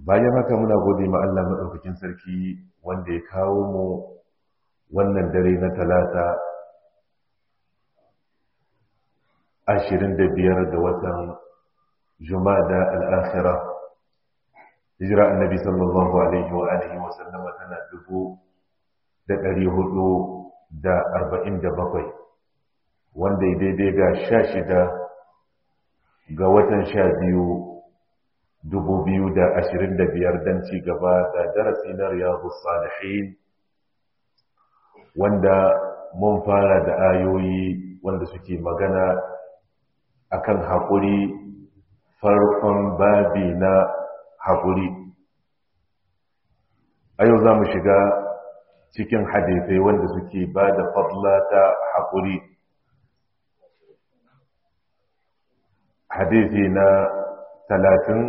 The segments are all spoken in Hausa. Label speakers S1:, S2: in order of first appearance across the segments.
S1: bayan haka muna gode ma Allah maɗaukakin sarki wanda ya kawo mu wannan dare na talata ashirin da biyar ga watan jumada al'akhira hijira annabi sallallahu alaihi wa alihi wa sallama tana dubu da ɗari hudu da arba'in da bakwai wanda ya daidai ga sha shida ga watan sha biyu dubu biyu da ashirin da biyar don ci gaba da darasi na riyadu salihin wanda mun fara da ayoyi wanda suke magana akan haƙuri farkon babi na haƙuri a yau za mu shiga cikin hadithai wanda suke ba da fadla ta haƙuri hadithi na talatin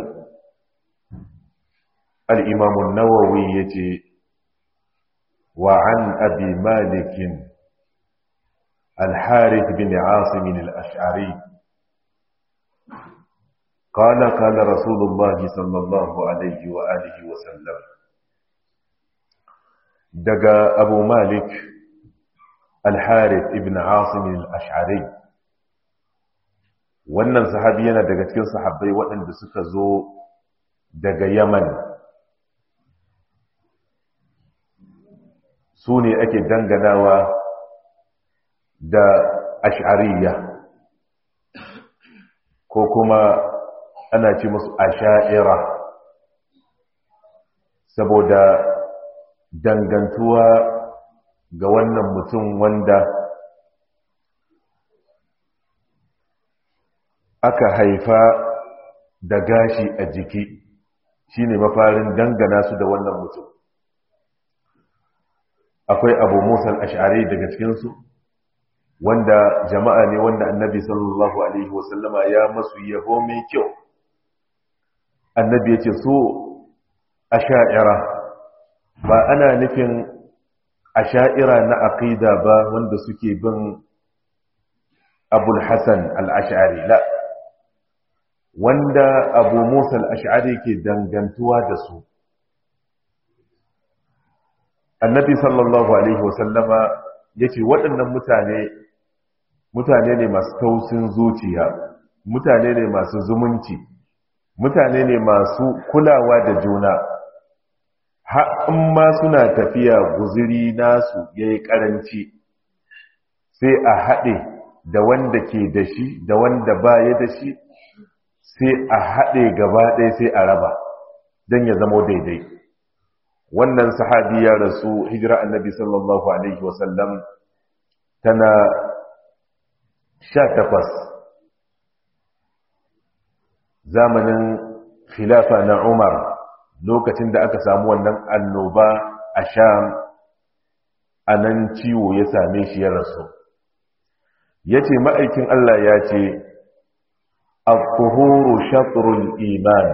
S1: al'imamun nawawi ya ce wa an abi malikin الحارث بن عاصم الأشعري قال قال رسول الله صلى الله عليه وآله وسلم دقى أبو مالك الحارث ابن عاصم الأشعري wannan sahabi yana daga cikin sahabbai waɗanda suka zo daga yaman su ne ake danganawa da ash'ariya ko kuma ana ce musu asha'ira saboda dangantuwa ga wannan mutum wanda aka haifa da gashi a jiki shine mafarin dangana su da wannan mutum akwai abu musa al-ash'ari daga cikinsu wanda jama'a ne wanda annabi sallallahu alaihi wasallama ya masu yabo mai kyau annabi ya ce so a sha'ira ba ana nufin a sha'ira na aqida ba wanda suke bin abul hassan al'ash'ari la wanda abu musa al'ash'ari ke dangantuwa da su annabi sallallahu alaihi wasallama ya ce waɗannan mutane mutane ne masu tausin zuciya mutane ne masu zumunci mutane ne masu kulawa da juna in ma suna tafiya guziri nasu ya yi ƙaranci sai a haɗe da wanda ke da shi da wanda ba ya da shi sai a haɗe gaba ɗaya sai a raba don ya zama daidai wannan sahabi ya rasu hijira annabi sallallahu alaihi wasallam tana sha takwas zamanin khilafa na umar lokacin da aka samu wannan annoba a sham a nan ciwo ya same shi ya rasu ya ce ma'aikin Allah ya ce al-tuhuru shatrul iman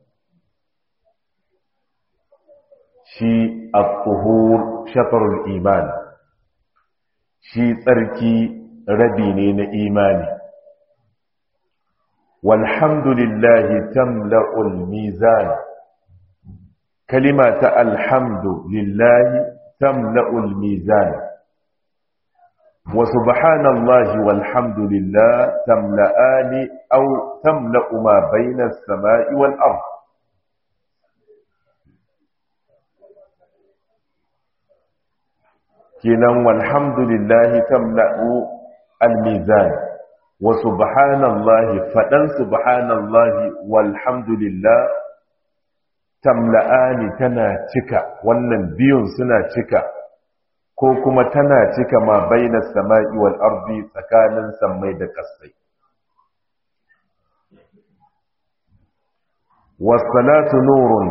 S1: shi al-tuhur shatrul iman shi tsarki rabi ne na imani walhamdulillahi tamla'ul mizan kalima ta alhamdulillahi tamla'ul mizan wa subhanallahi walhamdulillah tamla'ani aw tamla'u ma bayna as-sama'i wal ard kenan walhamdulillahi tamla'u al-mizan wa subhanallahi fadan subhanallahi walhamdulillah tamla'ani tana cika wannan biyun suna cika ko kuma tana cika ma bainas sama'i wal ardi tsakanin sammai da kasai was salatu nurun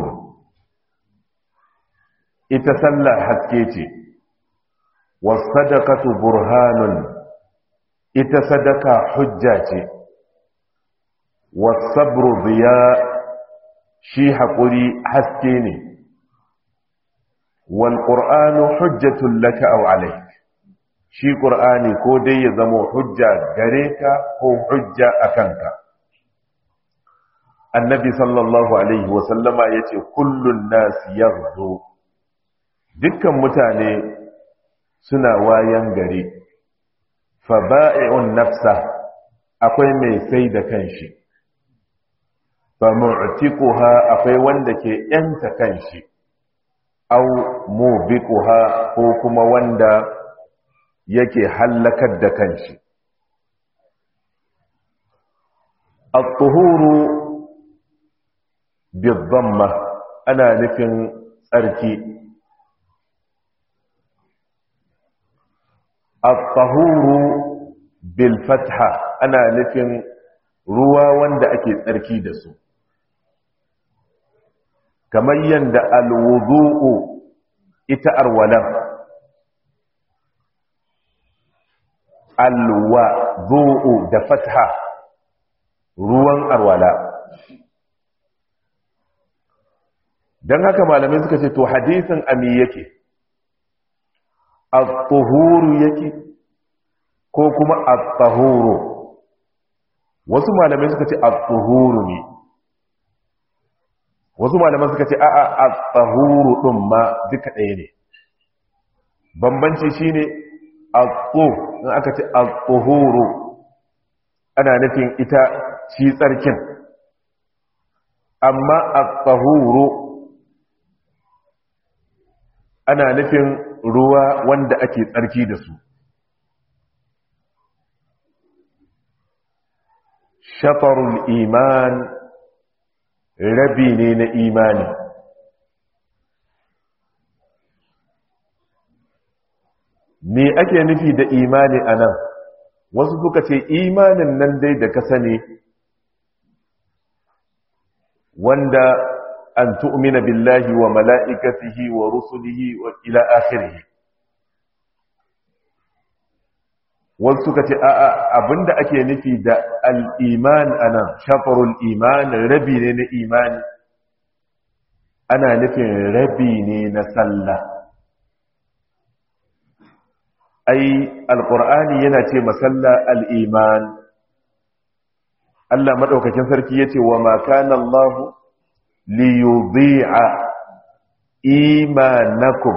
S1: ita sallah haske ce was sadaqatu burhanun ita sadaka hujja ce was sabru diya shi haƙuri haske ne wal ƙur'anu hujjatun laka aw alayk shi ƙur'ani ko dai ya zama hujja gare ka ko hujja a kanka annabi sallallahu alaihi wasallama ya ce kullun nasi yarzo dukkan mutane suna wayan gari fa ba'i'un nafsa akwai mai sai da kanshi fa mu'tiquha akwai wanda ke yanta kanshi aw mubiquha ko kuma wanda yake hallakar da kanshi at-tuhuru bi-dhamma ana nufin tsarki at-tahuru bil-fatha ana nufin ruwa wanda ake tsarki da su kamar yadda alwudu'u ita arwalan alwadu'u da fatha ruwan arwala don haka malamai suka ce to hadisin ami yake al-tuhuru yake ko kuma al-tahuru wasu malamai suka ce al-tuhuru ne wasu malaman suka ce a'a at-tahuru din ma duka ɗaya ne bambanci shine at-tu in aka ce at-tuhuru ana nufin ita shi tsarkin amma at-tahuru ana nufin ruwa wanda ake tsarki da su shafarul iman rabi ne na imani me ake nufi da imani a nan wasu suka ce imanin nan dai da ka sani wanda an tu'mina billahi wa mala'ikatihi wa rusulihi wa ila akhirih wasu suka ce a'a abinda ake nufi da al'iman anan shafarul iman rabi ne na imani ana nufin rabi ne na sallah ai alƙur'ani yana ce masalla al'iman Allah maɗaukakin sarki ya ce wa makana Allah liyubi'a imanakum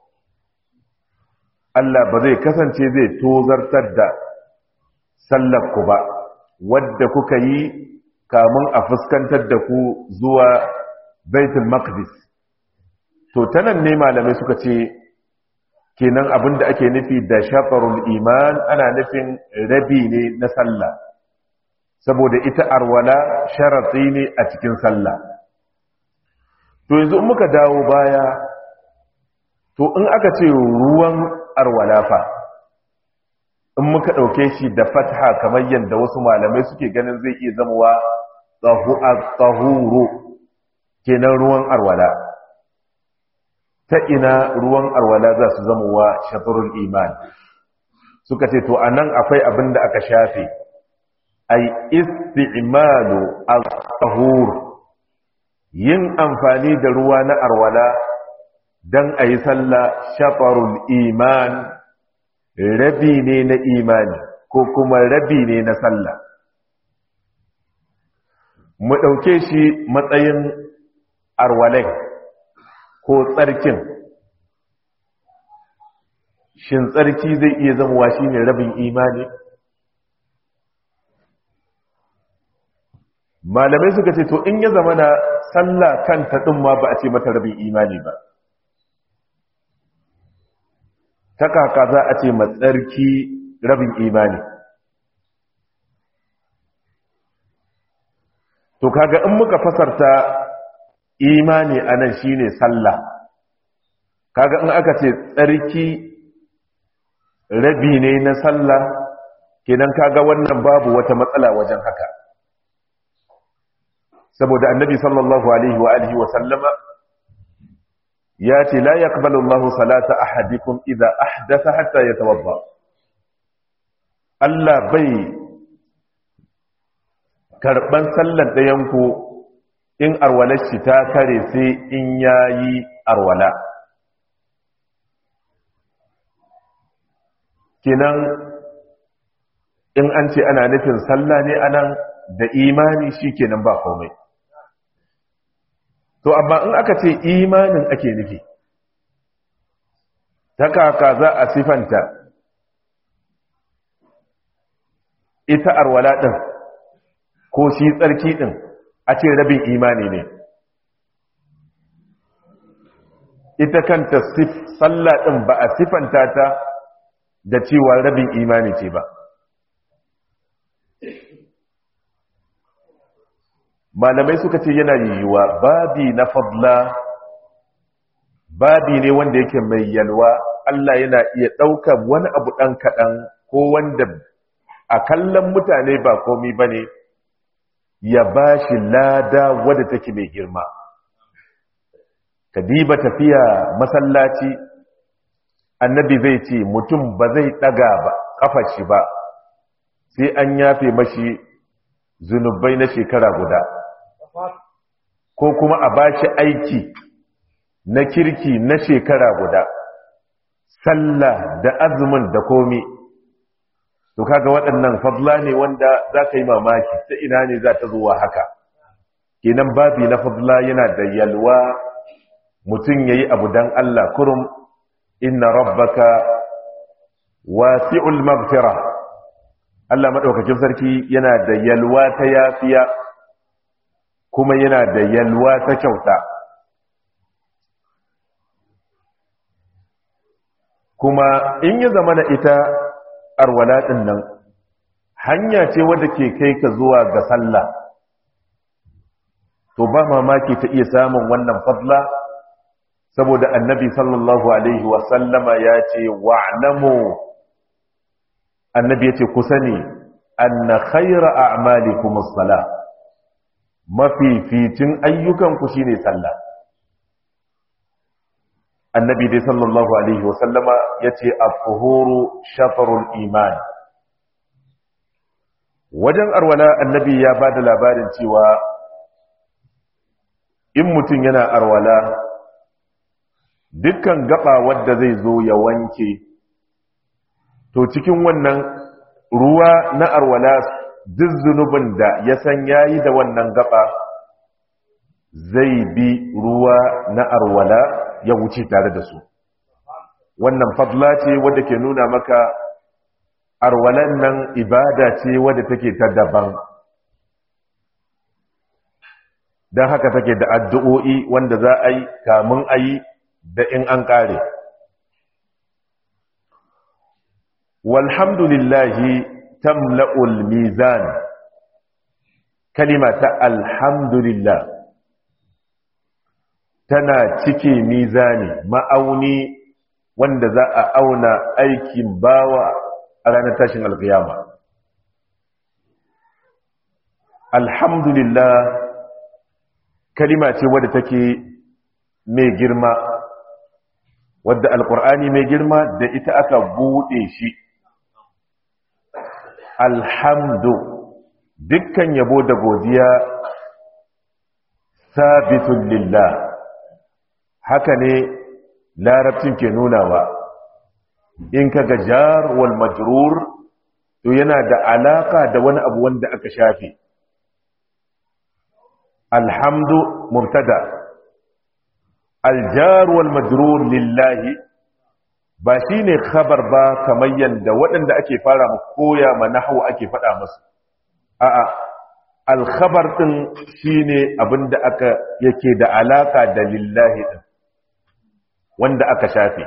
S1: Allah ba zai kasance zai tozartar da sallarku ba wadda kuka yi kamun a fuskantar da ku zuwa baitul maqdis to tanan ne malamai suka ce kenan abinda ake nufi da shafarul iman ana nufin rabi ne na sallah saboda ita arwala sharati ne a cikin sallah to yanzu muka dawo baya to in aka ce ruwan arwala fa in muka ɗauke shi da fatha kamar yadda wasu malamai suke ganin zai iya zamowa tsahuru kenan ruwan arwala ta ina ruwan arwala za su zamowa shafarul iman suka ce to a nan akwai abin da aka shafe ai isti'malu al-tahur yin amfani da ruwa na arwala don a yi sallah shafarul iman rabi ne na imani ko kuma rabi ne na sallah mu ɗauke shi matsayin arwalai ko tsarkin shin tsarki zai iya zamowa shi ne rabin imani malamai suka ce to in ya zama na sallah kanta ɗin ma ba a ce mata rabin imani ba ta kaka za a ce matsarki rabin imani to kaga in muka fasarta imani anan shine sallah kaga in aka ce tsarki rabi ne na sallah kenan kaga wannan babu wata matsala wajen haka saboda annabi sallallahu alaihi wa alihi wa sallama ya ce la yaqbalu Allahu salata ahadikum idza ahdatha hatta yatawadda Allah bai karban sallan ɗayan ku in arwalar shi ta kare sai in yayi arwala kenan in an ce ana nufin sallah ne anan da imani shikenan ba komai to amma in aka ce imanin ake nufi ta kaka za a sifanta ita arwala ɗin ko shi tsarki ɗin a ce rabin imani ne ita kanta sallah ɗin ba a sifanta ta da cewa rabin imani ce ba malamai suka ce yana yiwuwa babi na fadla babi ne wanda yake mai yalwa Allah yana iya ɗaukar wani abu ɗan kaɗan ko wanda a kallon mutane ba komi ba ne ya ba shi lada wadda take mai girma ka diba tafiya masallaci annabi zai ce mutum ba zai ɗaga ba ƙafar shi ba sai an yafe mashi zunubai na shekara guda ko kuma a bashi aiki na kirki na shekara guda sallah da azumin da komi to kaga waɗannan fadla ne wanda za ka yi mamaki ta ina ne za ta zuwa haka kenan babi na fadla yana da yalwa mutum ya yi abu don Allah kurum inna rabbaka wasi'ul maghfira Allah maɗaukakin sarki yana da yalwa ta yafiya kuma yana da yalwa ta kyauta kuma in ya zama na ita arwala ɗin nan hanya ce wadda ke kai ka zuwa ga sallah to ba mamaki ta iya samun wannan fadla saboda annabi sallallahu alaihi wasallama ya ce wa'lamu annabi ya ce ku sani anna khayra a'malikum as-salah mafificin ayyukanku shine sallah annabi dai sallallahu alaihi wasallama ya ce al-fuhuru shafarul iman wajen arwala annabi ya ba da labarin cewa in mutum yana arwala dukkan gaba wadda zai zo ya wanke to cikin wannan ruwa na arwala duk zunubin da ya san yayi da wannan gaba zai bi ruwa na arwala ya wuce tare da su wannan fadla ce wadda ke nuna maka arwalan nan ibada ce wadda take ta daban don haka take da addu'o'i wanda za a yi kamun a yi da in an ƙare walhamdulillahi tamla'ul mizan kalima ta alhamdulillah tana cike mizani ma'auni wanda za a auna aikin bawa a ranar tashin alkiyama alhamdulillah kalima ce wadda take mai girma wadda alkur'ani mai girma da ita aka buɗe shi alhamdu dukkan yabo da godiya sabitun lillah haka ne larabcin ke nunawa in ka ga jar wal majrur to yana da alaka da wani abu wanda aka shafe alhamdu mubtada aljar wal majrur lillahi ba shine khabar ba kamar yanda waɗanda ake fara mu koya ma nahwu ake faɗa musu a'a alkhabar din shine abinda aka yake da alaka da lillahi din wanda aka shafe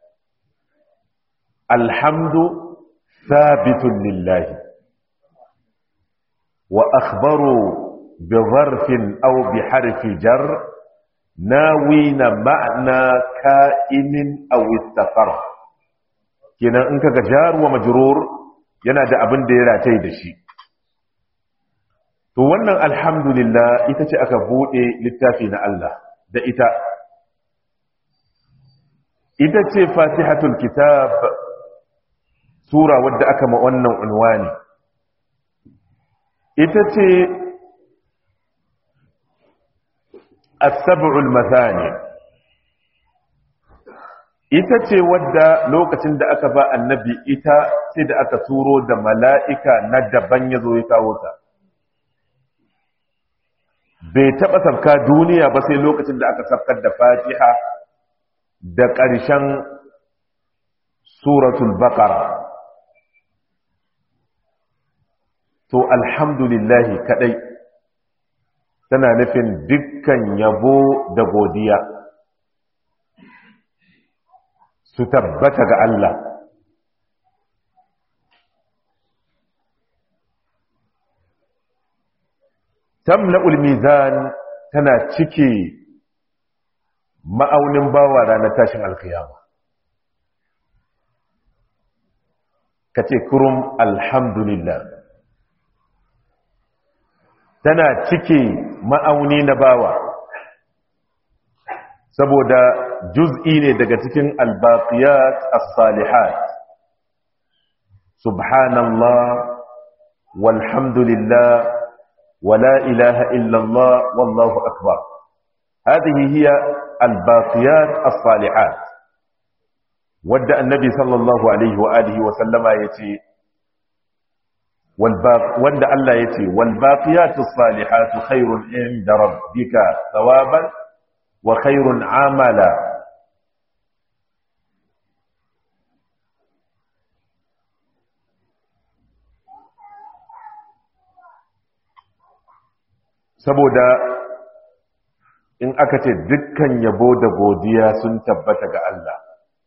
S1: alhamdu sabitun lillahi wa akhbaru bi zarfin aw bi harfi jar nawina ma'na ka'inin aw istafar kenan in kaga jar wa majrur yana da abin da ya rataye da shi to wannan alhamdulillah ita ce aka bude littafi na Allah da ita ita ce fatihatul kitab sura wadda aka ma wannan unwani ita ce as-sab'ul mathani ita ce wadda lokacin da aka ba annabi ita sai da aka turo da mala'ika na daban ya zo ya kawo ta bai taɓa sabka duniya ba sai lokacin da aka sabkar da fatiha da ƙarshen suratul baqara to alhamdulillahi kadai tana nufin dukkan yabo da godiya su tabbata ga Allah tamla'ul mizan tana cike ma'aunin bawa ranar tashin alkiyama kace kurum alhamdulillah tana cike ma'auni na bawa saboda juz'i ne daga cikin albaqiyat as-salihat subhanallah walhamdulillah ولا إله إلا الله والله أكبر هذه هي الباقيات الصالحات ود النبي صلى الله عليه وآله وسلم يتي والباق ود الله يتي والباقيات الصالحات خير عند ربك ثوابا وخير عملا saboda in aka ce dukkan yabo da godiya sun tabbata ga Allah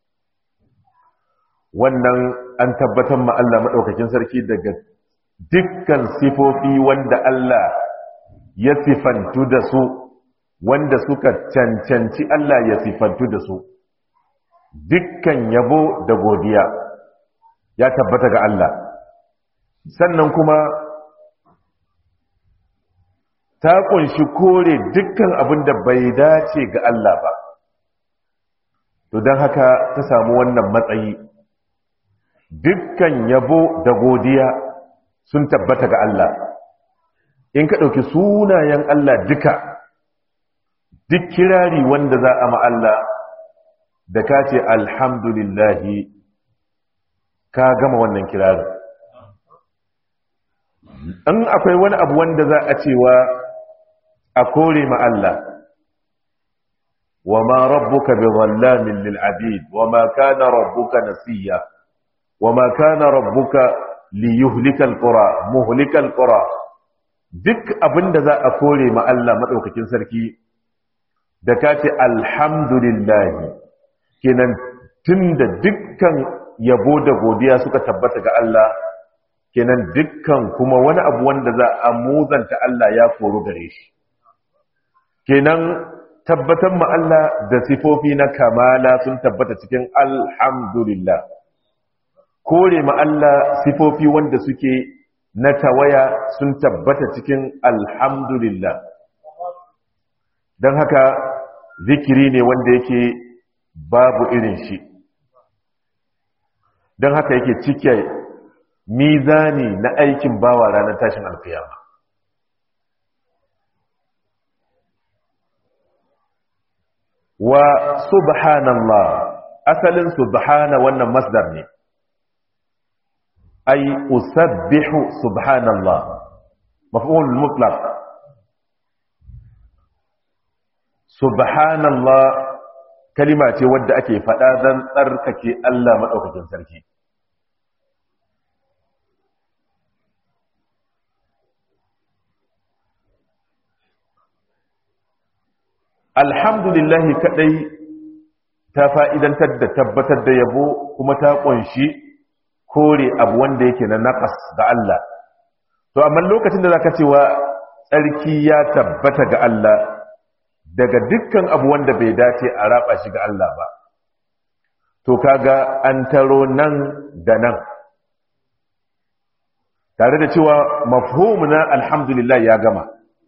S1: wannan an tabbatar ma Allah maɗaukakin sarki daga dukkan sifofi wanda Allah ya sifantu da su wanda suka cancanci Allah ya sifantu da su dukkan yabo da godiya ya tabbata ga Allah sannan kuma ta kunshi kore dukkan abin da bai dace ga Allah ba to don haka ta samu wannan matsayi dukkan yabo da godiya sun tabbata ga Allah in ka ɗauki sunayen Allah duka duk kirari wanda za a ma'alla da ka ce alhamdulillahi ka gama wannan kirarin in akwai wani abu wanda za a cewa a kore ma Allah wa ma rabbuka bi dhallamin lil abid wa ma kana rabbuka nasiya wa ma kana rabbuka li yuhlika al qura muhlika al qura duk abinda za a kore ma Allah madaukakin sarki da kace alhamdulillah kenan tunda dukkan yabo da godiya suka tabbata ga Allah kenan dukkan kuma wani abu wanda za a muzanta Allah ya koru gare shi kenan tabbatar ma Allah da sifofi na kamala sun tabbata cikin alhamdulillah kore ma Allah sifofi wanda suke na tawaya sun tabbata cikin alhamdulillah don haka zikiri ne wanda yake babu irin shi don haka yake cike mizani na aikin bawa ranar tashin alkiyama wa subhanallah asalin subhana wannan masdar ne ay usabbihu subhanallah maf'ul mutlaq subhanallah kalima ce wadda ake faɗa don tsarkake Allah maɗaukakin sarki alhamdulillahi kadai ta fa'idantar da tabbatar da yabo kuma ta ƙunshi kore abu wanda yake na naƙas ga Allah to amma lokacin da zaka cewa tsarki ya tabbata ga Allah daga dukkan abu wanda bai dace a raba shi ga Allah ba to kaga an taro nan da nan tare da cewa mafhumu na alhamdulillah ya gama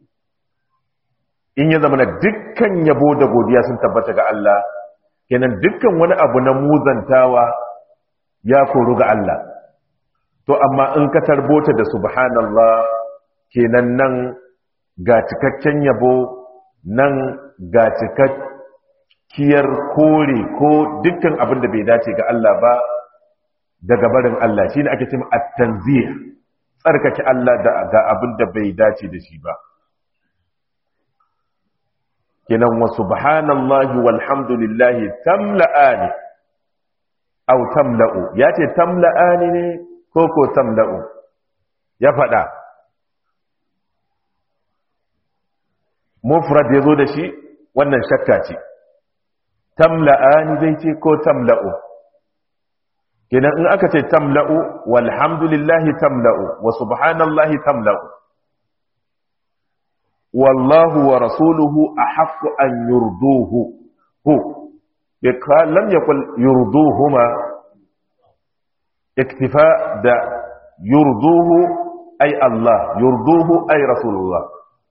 S1: in ya zama na dukkan yabo da godiya sun tabbata ga Allah kenan dukkan wani abu na muzantawa ya koru ga Allah to amma in ka tarbota da subhanallah kenan nan ga cikakken yabo nan ga cikakkiyar kore ko dukkan abin da bai dace ga Allah ba daga barin Allah shine ake cewa at-tanzih tsarkake Allah da ga abin da bai dace da shi ba kenan wa subhanallahi walhamdulillahi tamla'ani aw tamla'u yace tamla'ani ne ko ko tamla'u ya fada mufrad yazo da shi wannan shakka ce tamla'ani zai ce ko tamla'u kenan in aka ce tamla'u walhamdulillahi tamla'u wa subhanallahi tamla'u wallahu wa rasuluhu ahaqqu an yurduhu hu yakal lam yaqul yurduhuma iktifa da yurduhu ay Allah yurduhu ay rasulullah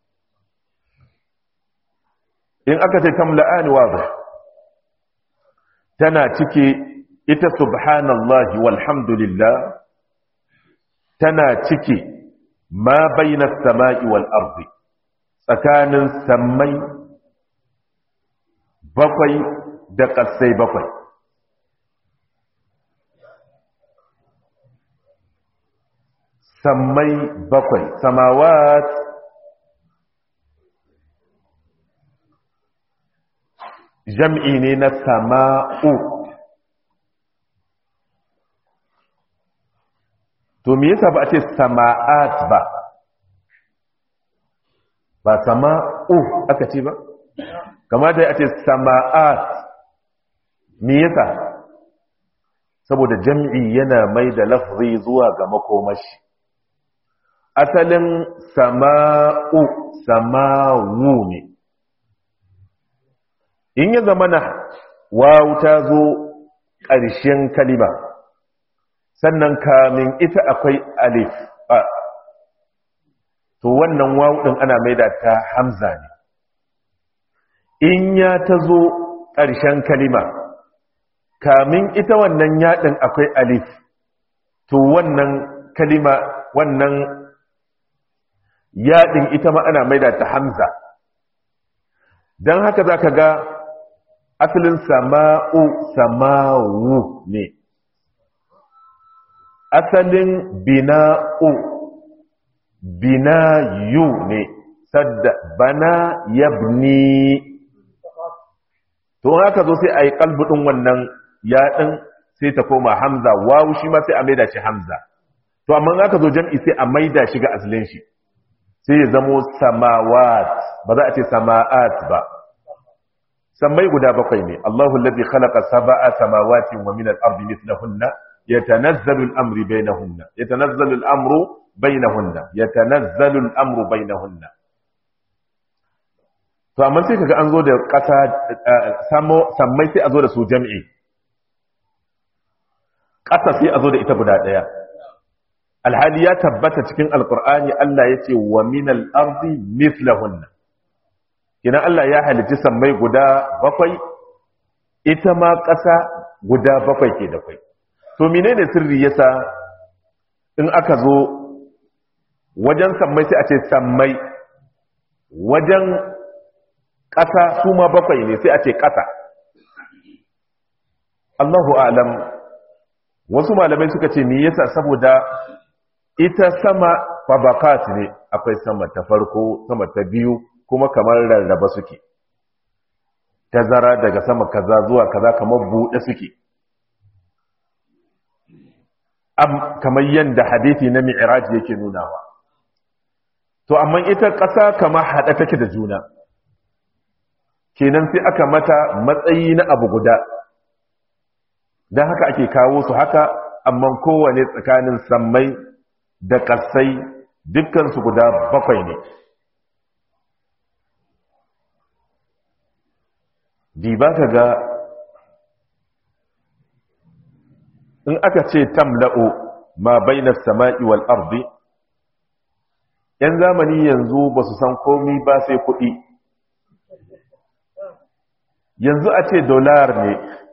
S1: in aka ce tamla'ani wadih tana cike ita subhanallahi walhamdulillah tana cike ma bayna samai wal ardi tsakanin sammai bakwai da ƙasai bakwai sammai bakwai samawat jam'i ne na sama'u to me yasa ba a ce sama'at ba ba sama'u aka ce ba kamata a ce sama'at me yasa saboda jam'i yana mai da lafzi zuwa ga makomashi asalin sama'u sama'u ne in ya zama na wawu ta zo ƙarshen kalima sannan kamin ita akwai alif a to wannan wawu ɗin ana maida ta hamza ne in ya ta zo ƙarshen kalima kamin ita wannan yaɗin akwai alif to wannan kalima wannan yaɗin ita ma ana maida ta hamza don haka za ka ga asalin sama'u sama'u ne asalin bina'u binayu ne sadda bana yabni to haka zo sai a yi kalbudin wannan yaɗin sai ta koma hamza wawu shi ma sai a maida shi hamza to amma haka zo jam'i sai a maida shi ga asalin shi sai ya zamo samawat ba za a ce sama'at ba sammai guda bakwai ne Allahu allazi khalaqa sab'a samawati wa min al-ardi mithlahunna yatanazzalu al-amru bainahunna yatanazzalu al-amru bainahunna yatanazzalu al-amru bainahunna to amma sai kaga an zo da kasa sammai sai a zo da su jami'i kasa sai a zo da ita guda daya alhali ya tabbata cikin alqur'ani Allah yace wa min al-ardi mithlahunna kina Allah ya halitta sammai guda bakwai ita ma ƙasa guda bakwai ke da kwai to menene sirri yasa in aka zo wajen sammai sai a ce sammai wajen ƙasa su ma bakwai ne sai a ce ƙasa Allahu alam wasu malamai suka ce me yasa saboda ita sama fabakat ne akwai sama ta farko sama ta biyu kuma kamar rarraba suke tazara daga sama kaza zuwa kaza kamar buɗe suke am kamar yadda hadithi na mi'raj yake nunawa to amma ita ƙasa kamar haɗa take da juna kenan sai aka mata matsayi na abu guda don haka ake kawo su haka amma kowane tsakanin sammai da ƙasai dukkansu guda bakwai ne di ba ka ga in aka ce tamla'u ma bainar sama'i wal ardi ‘yan zamani yanzu ba su san komi ba sai kuɗi yanzu a ce dolar ne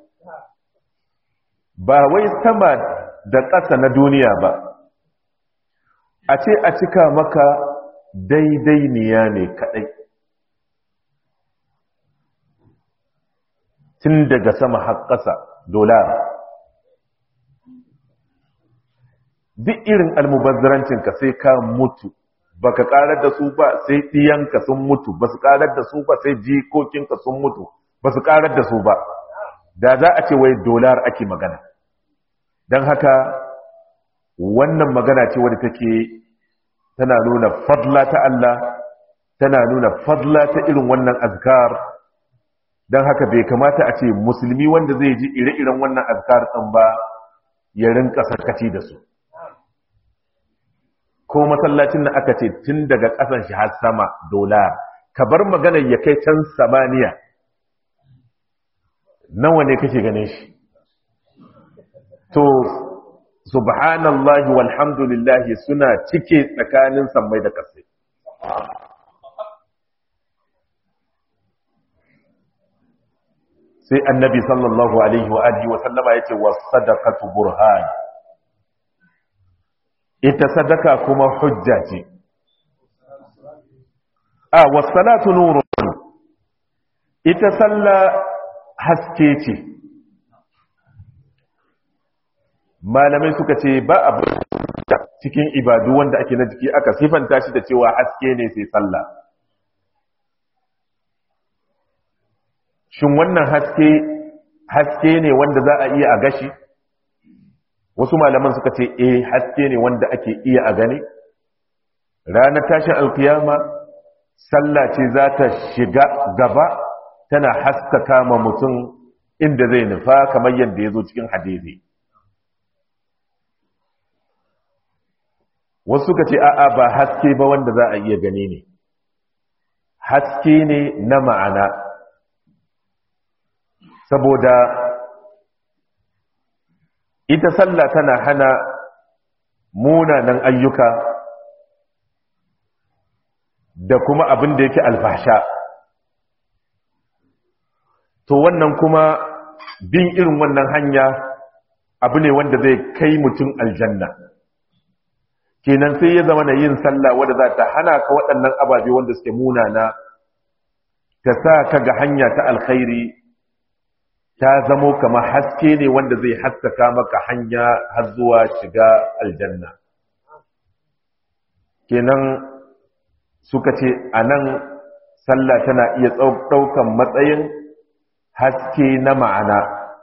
S1: ba wai sama da ƙasa na duniya ba a ce a cika maka daidai niya ne kaɗai tun daga sama har ƙasa dolar duk irin almubazzarancinka sai ka mutu baka karar da su ba sai ɗiyanka sun mutu ba su karar da su ba sai jikokinka sun mutu ba su karar da su ba da za a ce wai dolar ake magana don haka wannan magana ce wadda take tana nuna fadla ta Allah tana nuna fadla ta irin wannan azkar don haka bai kamata a ce musulmi wanda zai ji ire-iren wannan azkar ɗin ba ya rinka sarkaci da su ko masallacin da aka ce tun daga ƙasan shi har sama dolar ka bar maganar ya kai can samaniya nawa ne kake ganin shi to subhanallahi walhamdulillahi suna cike tsakanin sammai da ƙasai sai annabi sallallahu alaihi wa alihi wa sallama yace was sadaqatu burhan ita sadaka kuma hujja ce a was salatu nurun ita salla haske ce malamai suka ce ba abu cikin ibadu wanda ake na jiki aka sifanta shi da cewa haske ne sai sallah shin wannan haske haske ne wanda za a iya a gashi wasu malaman suka ce eh haske ne wanda ake iya a gani ranar tashin alkiyama sallah ce za ta shiga gaba tana haskaka ma mutum inda zai nufa kamar yadda ya zo cikin hadisi wasu suka ce a'a ba haske ba wanda za a iya gani ne haske ne na ma'ana saboda ita sallah tana hana munanan ayyuka da kuma abin da yake alfasha to wannan kuma bin irin wannan hanya abu ne wanda zai kai mutum aljanna kenan sai ya zama na yin sallah wadda za ta hana ka waɗannan ababe wanda suke munana ta sa ka ga hanya ta alkhairi ta zamo kamar haske ne wanda zai haskaka maka hanya har zuwa shiga aljanna kenan suka ce a nan sallah tana iya ɗaukan matsayin haske na ma'ana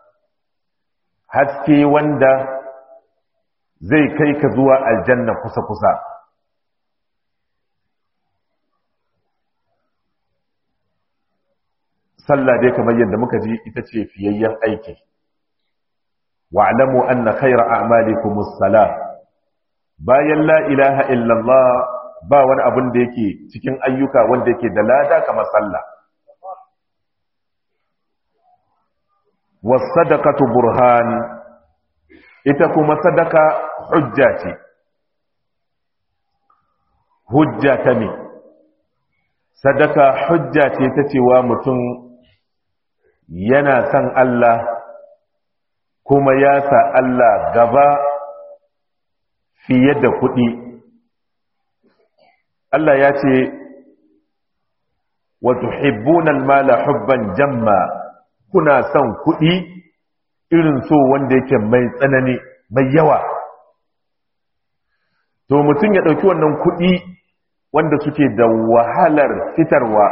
S1: haske wanda zai kai ka zuwa aljanna kusa-kusa sallah dai kamar yadda muka ji ita ce fiyayyen aiki wa'lamu anna khayra a'malikum as-salah bayan la ilaha illallah ba wani abin da yake cikin ayyuka wanda yake da lada kamar sallah was sadaqatu burhan ita kuma sadaka hujja ce hujja ta ne sadaka hujja ce ta cewa mutum yana son Allah kuma ya sa Allah gaba fiye da kuɗi Allah ya ce wa tuhibbuna al-mala hubban jamma kuna son kuɗi irin so wanda yake mai tsanani mai yawa to mutum ya ɗauki wannan kuɗi wanda suke da wahalar fitarwa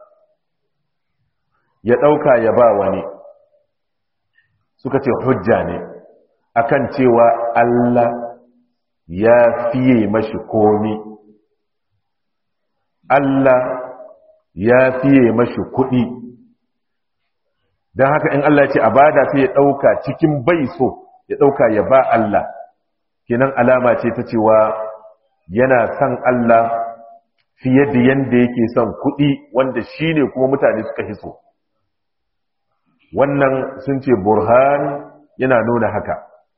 S1: ya ɗauka ya ba wani suka ce hujja ne akan cewa Allah ya fiye mashi komi Allah ya fiye mashi kuɗi don haka in Allah ce a bada sai ya ɗauka cikin bai so ya ɗauka ya ba Allah kenan alama ce ta cewa yana son Allah fiye da yanda yake son kuɗi wanda shi ne kuma mutane suka hiso wannan sun ce burhan yana nuna haka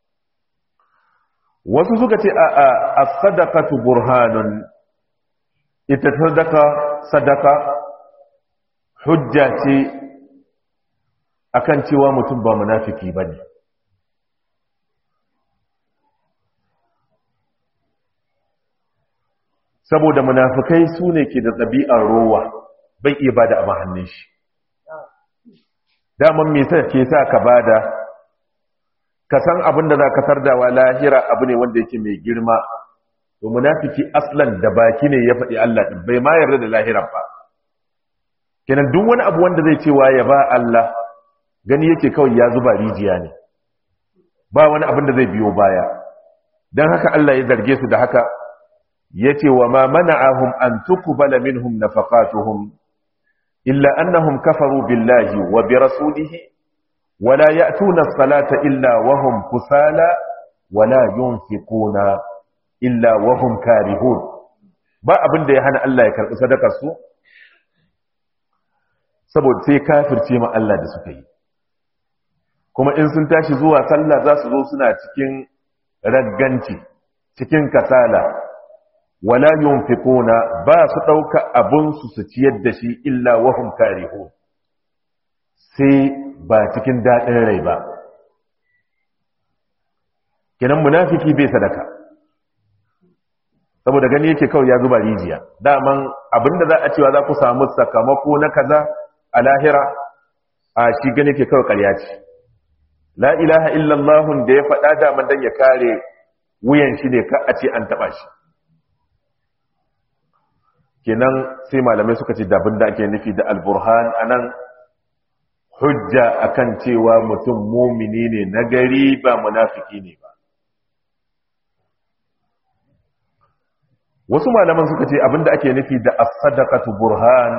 S1: wasu suka ce a a sadaqatu burhanun ita sadaka sadaka hujja ce akan cewa mutum ba munafiki bane saboda munafikai su ne ke da ɗabi'ar rowa bai iya bada abin hannun shi daman me sa ke sa ka bada ka san abin da za ka tardawa lahira abu ne wanda yake mai girma to munafiki aslan da baki ne ya faɗi Allah din bai ma yarda da lahiran ba kenan duk wani abu wanda zai cewa ya ba Allah gani yake kawai ya zuba rijiya ne ba wani abin da zai biyo baya dan haka Allah ya zarge su da haka yace wa ma mana'ahum an tuqbala minhum nafaqatuhum illa annahum kafaru billahi wa bi rasulihi ولا يأتون الصلاة إلا وهم كسالى ولا ينفقون إلا وهم كارهون ba abin da ya hana Allah ya karɓi sadakar su saboda sai kafirce ma Allah da suka yi kuma in sun tashi zuwa sallah za su zo suna cikin ragganci cikin kasala wala yunfiquna ba su ɗauka abun su su ciyar da shi illa wahum karihun sai ba cikin daɗin rai ba kenan munafiki bai sadaka saboda gani yake kawai ya zuba rijiya daman abinda za a cewa za ku samu sakamako na kaza a lahira a shi gani ke kawai ƙarya ce la ilaha illallahun da ya faɗa daman don ya kare wuyan shi ne ka a ce an taɓa shi kenan sai malamai suka ce dabin da ake nufi da alburhan anan hujja akan cewa mutum mumini ne na gari ba munafiki ne ba wasu malaman suka ce abinda ake nufi da as-sadaqatu burhan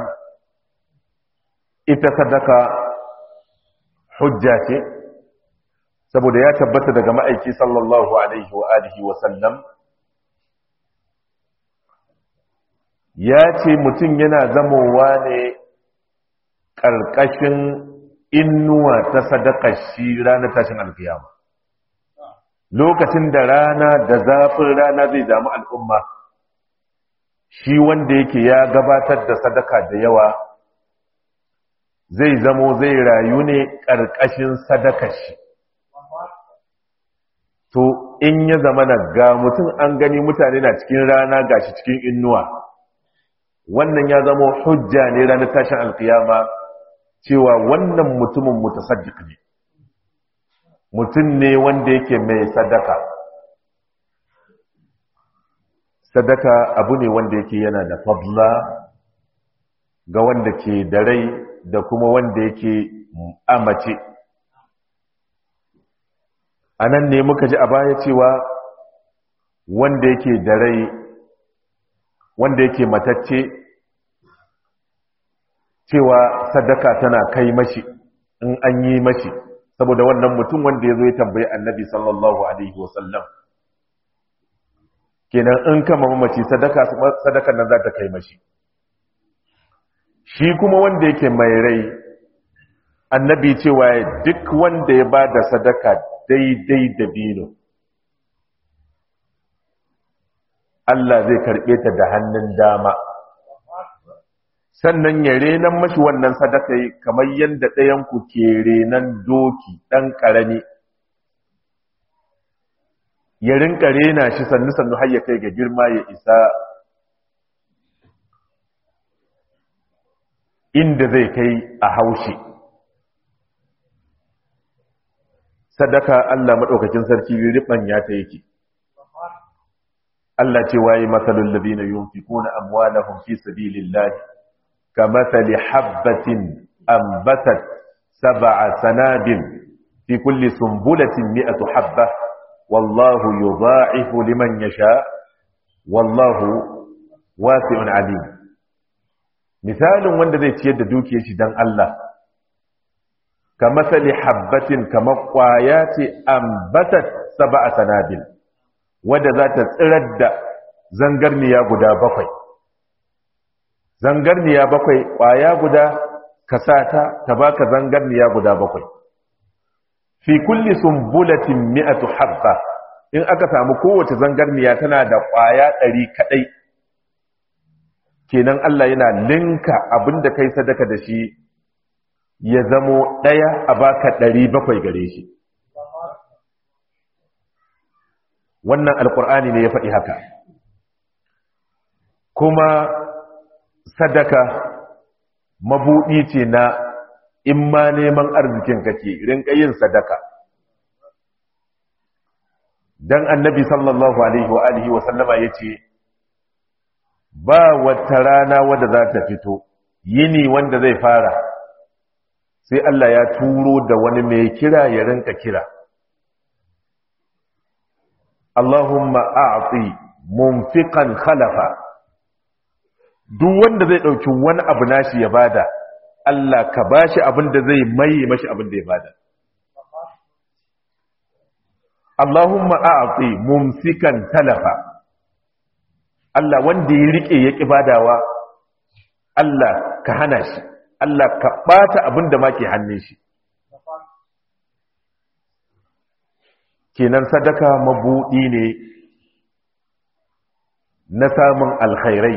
S1: ita sadaka hujja ce saboda ya tabbata daga ma'aiki sallallahu alaihi wa alihi wa sallam ya ce mutum yana zamowa ne ƙarƙashin innuwa ta sadakar shi ranar tashin alkiyama lokacin da rana da zafin rana zai damu al'umma shi wanda yake ya gabatar da sadaka da yawa zai zamo zai rayu ne ƙarƙashin sadakar shi to in ya zama na ga mutum an gani mutane na cikin rana gashi cikin innuwa wannan ya zama hujja ne ranar tashin alkiyama cewa wannan mutumin mutasaddiq ne mutum ne wanda yake mai sadaka sadaka abu ne wanda yake yana da fadla ga wanda ke da rai da kuma wanda yake amace a nan ne muka ji a baya cewa wanda yake da rai wanda yake matacce cewa sadaka tana kai mashi in an yi mashi saboda wannan mutum wanda ya zo ya tambayi annabi sallallahu alaihi wasallam kenan in kama mamaci sadaka sadakan nan za ta kai mashi shi kuma wanda yake mai rai annabi cewa duk wanda ya ba da sadaka daidai da bino Allah zai karɓe ta da hannun dama sannan ya renan mashi wannan sadaka kamar yadda ɗayanku ke renan doki ɗan ƙarami ya rinka rena shi sannu-sannu har ya kai ga girma ya isa inda zai kai a haushi sadaka Allah maɗaukakin sarki riɓanya ta yake Allah ce waye matsalin labina yunfikuna amwalahum fi sabilillahi kamathali habbatin ambatat sab'a sanabin fi kulli sumbulatin mi'atu habba wallahu yudha'ifu liman yasha wallahu wasi'un alim misalin wanda zai ciyar da dukiyar shi dan Allah kamathali habbatin kamar kwaya ce ambatat sab'a sanabil wadda za ta tsirar da zangarniya guda bakwai zangarniya bakwai ƙwaya guda ka sa ta ta baka zangarniya guda bakwai fi kulli sumbulatin mi'atu habba in aka samu kowace zangarniya tana da ƙwaya ɗari kaɗai kenan Allah yana linka abinda kai sadaka da shi ya zamo ɗaya a baka ɗari bakwai gare shi wannan alkur'ani ne ya faɗi haka kuma sadaka mabuɗi ce na in ma neman arzikin kake rinka yin sadaka dan annabi sallallahu alaihi wa alihi wa sallama yace ba wata rana wadda za ta fito yini wanda zai fara sai Allah ya turo da wani mai kira ya rinka kira Allahumma a'ti munfiqan khalafa duk wanda zai dauki wani abu nashi ya bada Allah ka bashi abin da zai maye mashi abin da ya bada Allahumma a'ti mumsikan talafa Allah wanda ya rike ya ki badawa Allah ka hana shi Allah ka bata abin da ma ke hannun shi kenan sadaka mabudi ne na samun alkhairai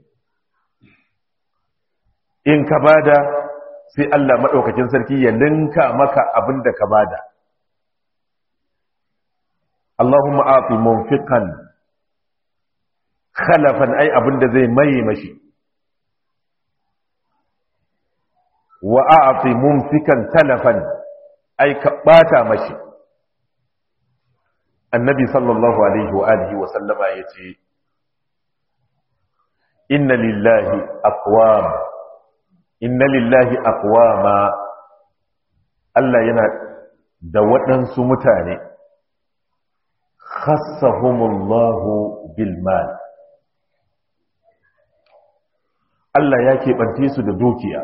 S1: in ka bada sai Allah maɗaukakin sarki ya linka maka abin da ka bada Allahumma afi munfiqan khalafan ai abin da zai maye mashi wa a'ti mumsikan talafan ai ka bata mashi annabi sallallahu alaihi wa alihi wa sallama yace inna lillahi aqwam inna lillahi aqwama Allah yana da waɗansu mutane khassahumullahu bil mal Allah ya keɓance su da dukiya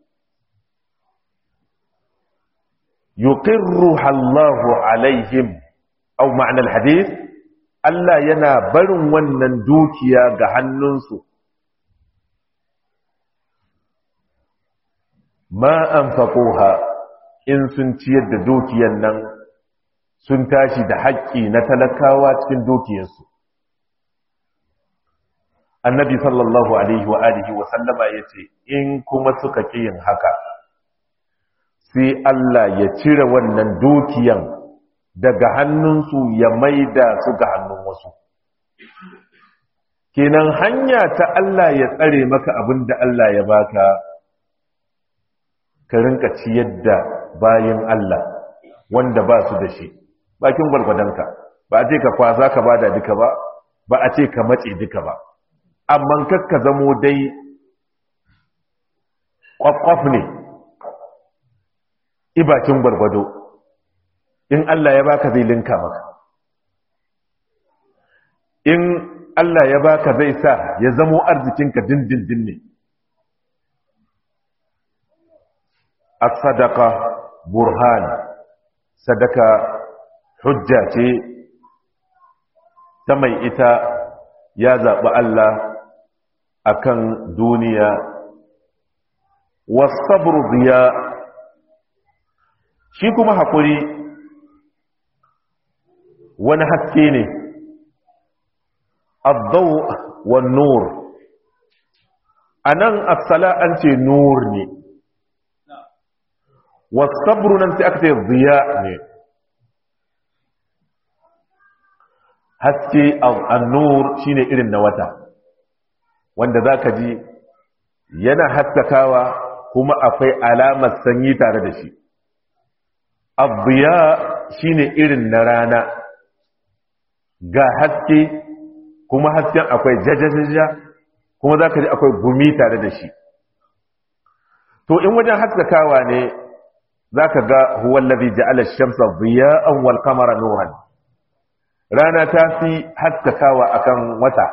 S1: yuqirruha Allahu alaihim aw ma'na al-hadith Allah yana barin wannan dukiya ga hannunsu ma anfaquha in sun ciyar da dukiyar nan sun tashi da haƙƙi na talakawa cikin dukiyarsu annabi sallallahu alaihi wa alihi wa sallama yace in kuma suka ƙi yin haka sai Allah ya cire wannan dukiyan daga hannunsu ya maida su ga hannun wasu kenan hanya ta Allah ya tsare maka abin da Allah ya baka ka rinka ciyar da bayan Allah wanda ba su da shi bakin gwargwadonka ba a ce ka kwasa ka bada duka ba ba a ce ka matse duka ba amma kakka zamo dai kwakwaf ne ibakin gwargwado in Allah ya baka zai linka maka in Allah ya baka zai sa ya zamo arzikinka dindindin ne as-sadaqa burhan sadaka hujja ce ta mai ita ya zaɓi Allah akan duniya wasabru biya shi kuma haƙuri wani haske ne abdau wa nur a nan asala an ce nur ne wasabru nan sai aka ce ziya ne haske annur shine irin na wata wanda za ka ji yana haskakawa kuma akwai alamar sanyi tare da shi abuya shine irin na rana ga haske kuma hasken akwai jajajaja kuma za ka ji akwai gumi tare da shi to in wajen haskakawa ne za ka ga huwallazi ja'ala shamsa ziya'an wal qamara nuran rana ta fi haskakawa akan wata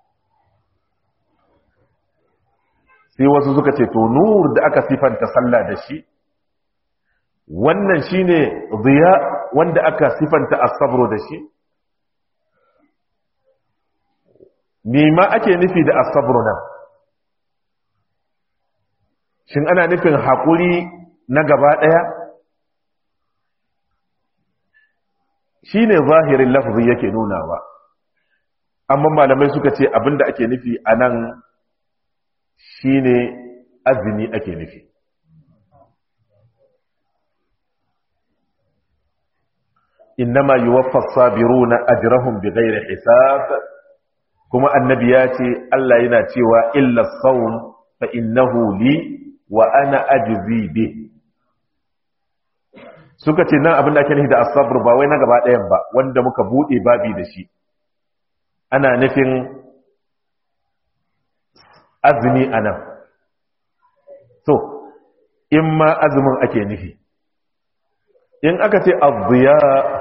S1: sai wasu suka ce to nur da aka sifanta sallah da shi wannan shine ziya wanda aka sifanta as-sabr da shi me ma ake nufi da as-sabr nan shin ana nufin hakuri na gaba daya shine zahirin lafzi yake nunawa amma malamai suka ce abinda ake nufi anan shine azumi ake nufi innama yuwaffa as-sabiruna ajrahum bighairi hisab kuma annabi ya ce Allah yana cewa illa as-sawm fa innahu li wa ana ajzi bi suka ce nan abin da ake nufi da asabr ba wai na gaba ɗayan ba wanda muka buɗe babi da shi ana nufin azumi a nan so in ma azumin ake nufi in aka ce abuya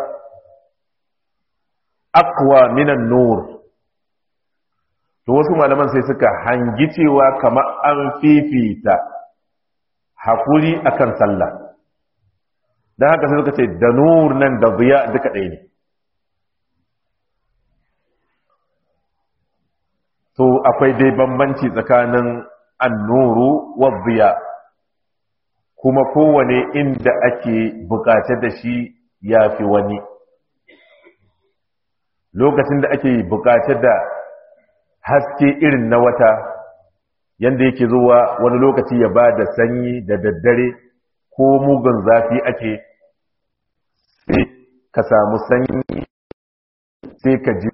S1: akwa minan nur to wasu malaman sai suka hangi cewa kamar an fifita hakuri akan sallah don haka sai suka ce da nur nan da ziya duka ɗaya ne to akwai dai bambanci tsakanin annuru wa ziya kuma kowane inda ake bukace da shi ya fi wani lokacin da ake bukace da haske irin na wata yanda yake zuwa wani lokaci ya ba da sanyi da daddare ko mugun zafi ake sai ka samu sanyi sai ka ji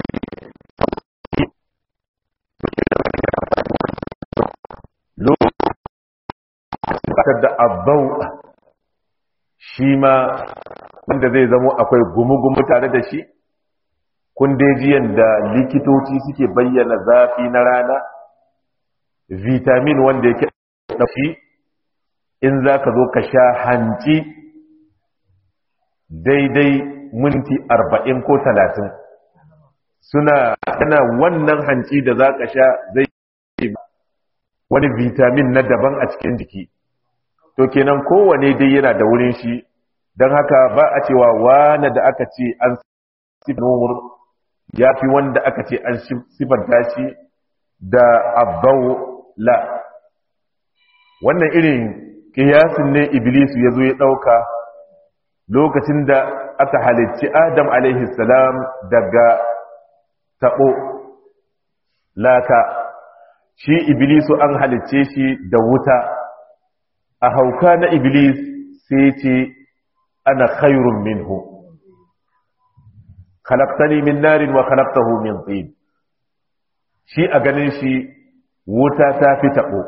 S1: lokacin da abau shi ma wanda zai zamo akwai gumu-gumu tare da shi kundejiyan da likitoci suke bayyana zafi na rana vitamin wanda yake ɗafi in za ka zo ka sha hanci daidai minti arba'in ko talatin suna yana wannan hanci da za ka sha zai wani vitamin na daban a cikin jiki to kenan kowane dai yana da wurin shi don haka ba a cewa wane da aka ce an nur ya fi wanda aka ce an sifanta shi da abbau la wannan irin kiyasin ne iblisu ya zo ya ɗauka lokacin da aka halicci adam salam daga taɓo laka shi iblisu an halicce shi da wuta a hauka na iblis sai ce ana khairun minhu khalaqtani min narin wa khalaqtahu min tin shi a ganin shi wuta ta fi taɓo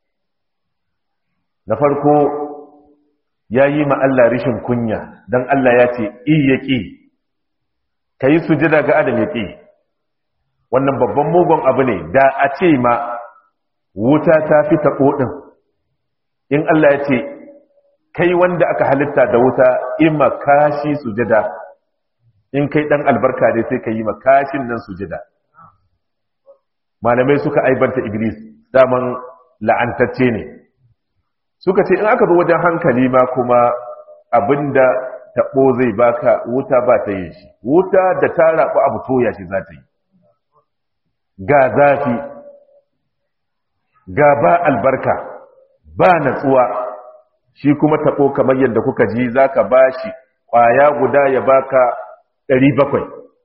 S1: na farko ya yi ma Allah rishin kunya don Allah ya ce iya ƙi ka yi sujada ga adam ya ƙi wannan babban mugun abu ne da a ce ma wuta ta fi taɓo ɗin in Allah ya ce kai wanda aka halitta da wuta in ma kashi sujada in kai ɗan albarka ne sai ka yi ma kashin nan sujada malamai suka aibanta iblis daman la'antacce ne suka ce in aka zo wajen hankali ma kuma abinda taɓo zai baka wuta ba ta yin shi wuta da ta rabu abu toya shi za ta yi ga zafi ga ba albarka ba natsuwa shi kuma taɓo kamar yadda kuka ji za ka ba shi ƙwaya guda ya baka ɗari bakwai